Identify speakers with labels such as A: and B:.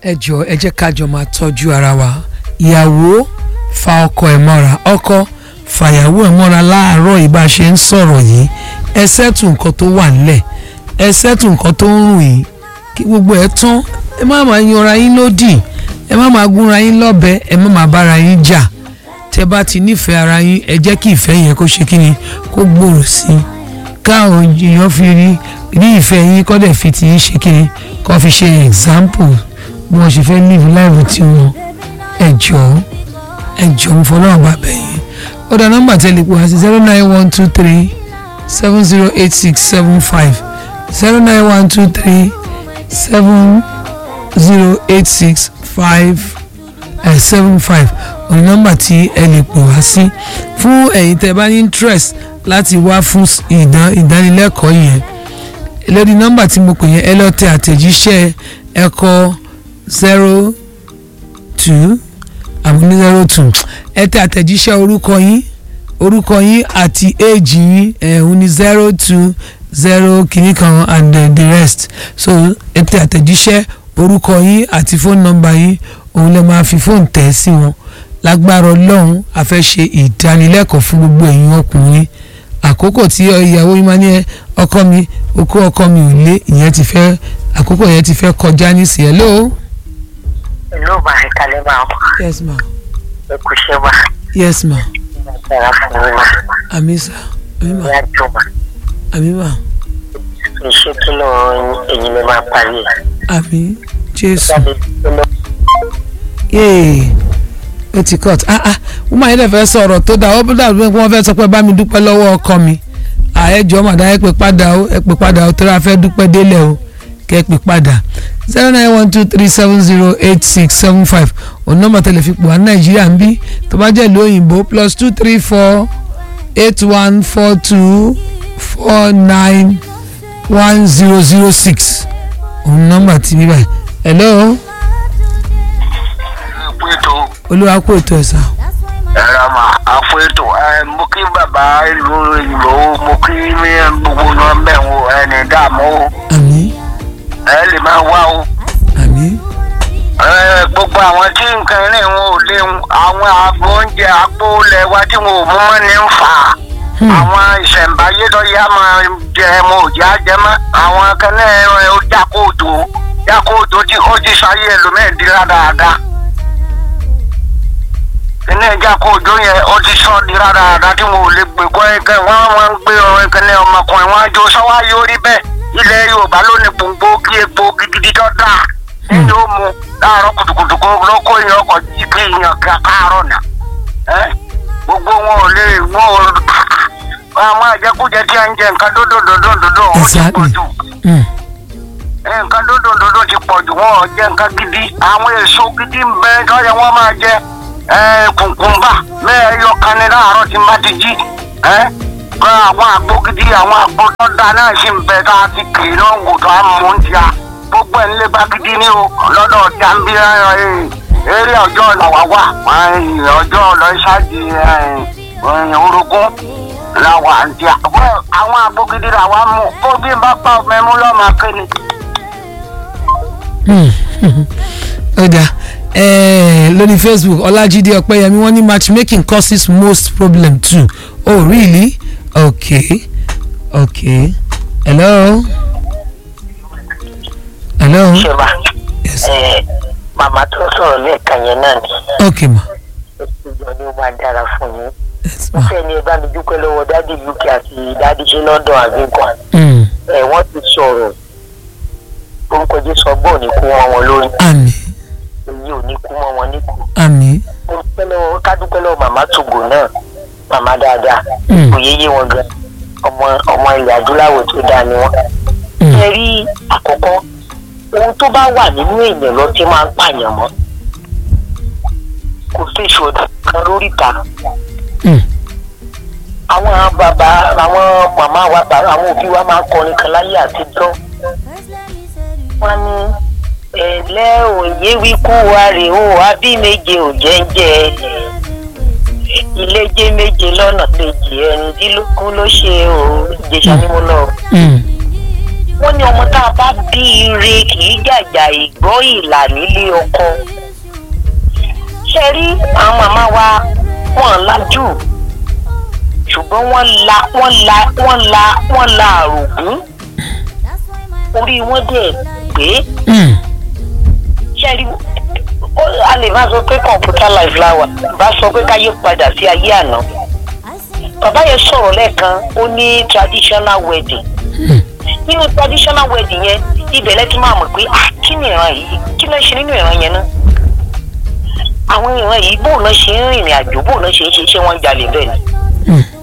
A: ẹ jọ ẹ jẹ́ ká jọ máa tọ́jú ara wa ìyàwó fa ọkọ ẹ̀ mọ́ra ọkọ fàyàwó ẹ̀ mọ́ra láàárọ̀ ìbá ṣe ń sọ̀rọ̀ yìí ẹ sẹ́tù nǹkan tó wà nílẹ̀ ẹ sẹ́tù nǹkan tó ń rùn yìí kí gbogbo ẹ̀ tán ẹ má máa yanra yín lódì ẹ má máa gúnra yín lọ́bẹ ẹ má máa bára yín jà tẹ bá ti nífẹ̀ẹ́ ara yín ẹ jẹ́ kí ìfẹ́ yẹn kó ṣe kí ni kó gbòòrò sí i káwọn èèyàn fi rí rí ìfẹ́ yín kọ́ dẹ̀ fi ti yín ṣe kí ni kọ́ fi ṣe example bí wọ́n ṣe fẹ́ live life tí wọn ẹ jọ̀ọ́ ẹ jọ̀ọ́ mo fọlọ́run bá bẹ̀ yín ó dá nọ́mbà tẹ́lẹ̀ pé wá sí zero nine one two three seven zero eight six seven five zero nine one two three seven zero eight six five seven five òní nọ́mbà tí ẹ lè pè wá sí fún ẹ̀yin tẹ́ bá ní interest láti wá fún ìdán ìdánilẹ́kọ̀ọ́ yẹn lórí nọ́mbà tí mo pè yẹn ẹ lọ tẹ àtẹ̀jíṣẹ́ ẹ̀kọ́ zero two àmì ní zero two ẹ tẹ àtẹ̀jíṣẹ́ orúkọ yín orúkọ yín àti éèjì yín ẹ̀hún ní zero two zero kìíní kan and uh, the rest so ẹ tẹ àtẹ̀jíṣẹ́ orúkọ yín àti fóònù nọ́mbà yín òun lè máa fi fóònù tẹ̀ sí wọn lágbára ọlọ́run a fẹ́ ṣe ìdánilẹ́kọ̀ọ́ fún gbogbo ẹ̀yin ọkùnrin àkókò tí ìyàwó yín máa ní ẹ ọkọ mi okó ọkọ mi ò lé ìyẹn ti fẹ́ àkókò yẹn ti fẹ́ kọjá nísìnyẹn hello.
B: hello ma ẹ kalẹ ma o
A: yes ma
B: ẹ kò ṣe wa
A: yes ma
B: ìyára fún mi ma
A: àmì sà àmì ma
B: ìyá jọ ma
A: àmì ma
B: iṣẹ́ kí ló ẹ̀yin lè máa parí ẹ̀
A: àmì jésù
B: jáde tó lọ
A: yéè ó ti cut ah ah wọ́n máa yẹ lè fẹ́ sọ̀rọ̀ tó dáa ó bí dàbí pé wọ́n fẹ́ sọ pé bá mi dúpẹ́ lọ́wọ́ ọkọ mi àẹ́jọ́ màdá ẹ pè padà ó ẹ pè padà ó tó ra fẹ́ dúpẹ́ délẹ̀ o kẹ́ ẹ pè padà zero nine one two three seven zero eight six seven five òun nọ́mbà tẹlẹ fi pò wá nàìjíríà ń bí tó bá jẹ́ ìlú òyìnbó plus two three four eight one four two four nine one zero zero six òun nọ́mbà tí bí báyìí hello
B: pé tó
A: olúwa kó ètò ẹ̀sà
B: ẹ̀rọ mà àpò ètò ẹ̀ mo kí bàbá ìlú ìlú mo kí ní gbogbo náà bẹ̀ wò ẹni dààmú o
A: àmì
B: ẹ lè máa wá o
A: àmì
B: ẹ gbogbo àwọn tí nǹkan rìn wọn ò léwu àwọn àgbo oúnjẹ àpò ilẹ̀ wa tí wọn ò mú mọ́ ní ń fà á àwọn ìṣẹ̀ǹbáyé tó yá máa jẹ mo ò já jẹ mọ́ àwọn akẹ́lẹ́ ẹ̀ ó jákòótó jákòótó tí ó ti sáyé ẹlòmíì dáadáa ilé jákòótó yẹn ó ti sọ di dáadáa tí wọn ò lè gbé kọ́ ẹ̀kẹ́ wọ́n máa ń gbé ọ̀rọ̀ ìkẹ́lẹ́ ọmọkùnrin wọn àjò sọ́wọ́ yóò rí bẹ́ẹ̀ ilẹ̀ yorùbá ló ní gbòǹgbò kí epo gidigidi tó dáa ní yóò mu láàárọ̀ kùtùkùtù kó lóko èèyàn ọkọ̀ jí kí èèyàn káàárọ̀ nà ẹ́ gbogbo wọn ò lè wọn ò àwọn àjẹkújẹ tí a ń jẹ nǹkan dódò dòdò dòdò ó ti pọ̀ jù
A: Mm.
B: nǹkan dódò dòdò ti pọ̀ jù wọn ò jẹ nǹkan gidi àwọn èso gidi ń bẹ tọ́jà wọn máa jẹ ẹ kùnkùnbà mẹ́ẹ̀ yọ kani láàárọ̀ tí n bá ti jí ẹ kọ́ àwọn àgbo gidi àwọn àgbo tó da náà sì ń bẹ tá a ti kì í náà wò tó a mú ń tia gbogbo ẹ̀ ń lé bá gidi ní o lọ́dọ̀ jàǹbí eré ọjọ́ làwà wà ọjọ́ lọ ṣáàjì orogún làwà ń tia àwọn àgbo gidi làwà mú kó bí n bá pa mẹ́mú lọ́ọ́ kéde.
A: ó dáa ẹ̀ẹ́ lórí facebook ọlájídé ọpẹ́yẹmí wọ́n ní matchmaking causes most problem too oh really okay okay hello hello
B: ṣèbà
A: yes
B: màmá tó sọ̀rọ̀ lẹ́ẹ̀kan yẹn náà ni
A: okay ma
B: ìjọ ni ó máa dára fún yín
A: yes
B: mo
A: ma
B: fẹ́ ni ẹ bá mi dúpẹ́ lọ́wọ́ dádì uk àti dádì ṣe london àgbékan
A: mm.
B: ẹ wọ́n ti sọ̀rọ̀ orúkọ jésù ọgbọ́n ò ní kú wọn wọn lórí
A: àmì
B: èyí ò ní kú mọ́ wọn níkù
A: àmì
B: mo dúpẹ́ lọ́wọ́ ká dúpẹ́ lọ́wọ́ màmá tògò náà màmá dáadáa
A: Mm.
B: kò yéye wọn gan ọmọ ọmọ ilẹ̀ adúláwọ̀ tó dáa ni wọ́n.
A: Mm.
B: ẹ rí àkọ́kọ́ ohun tó bá wà nínú èèyàn lọ tí máa ń pààyàn mọ́ kò sí ìṣòro kan lórí ìta
A: Mm.
B: àwọn bàbá àwọn màmá wa bàbá àwọn òbí wa máa ń kọrin kan láyé àtijọ́ wọ́n ní ẹ̀lẹ́ òye wíkú wa rè ó àbí méje ò jẹ́ńjẹ́ iléjé méje lọ́nà kejì ẹ̀rìndínlógún ló ṣe o ìjẹsà ni mo lọ
A: Mm.
C: wọ́n ní ọmọ tá a bá bí ire kì í jàjà ìgbọ́ ìlà nílé ọkọ ṣe rí àwọn màmá wa wọ́n lajú ṣùgbọ́n wọ́n la wọ́n la wọ́n la wọ́n la àrògún orí wọn dẹ̀ pé
A: Mm.
C: ṣe rí ó- a lè má sọ pé computer life la wà bá sọ pé káyé padà sí ayé àná bàbá yẹn sọ̀rọ̀ lẹ́ẹ̀kan ó ní traditional wedding nínú traditional wedding yẹn ibẹ̀ lẹ́tí máa mọ̀ pé ah kí ni ìran yìí kí ló ń ṣe nínú ìran yẹn náà àwọn ìran yìí bóun náà ṣe ń rìnrìn àjò bóun náà ṣe ń ṣe ṣé wọ́n ń jalè bẹ́ẹ̀ ni
A: Mm.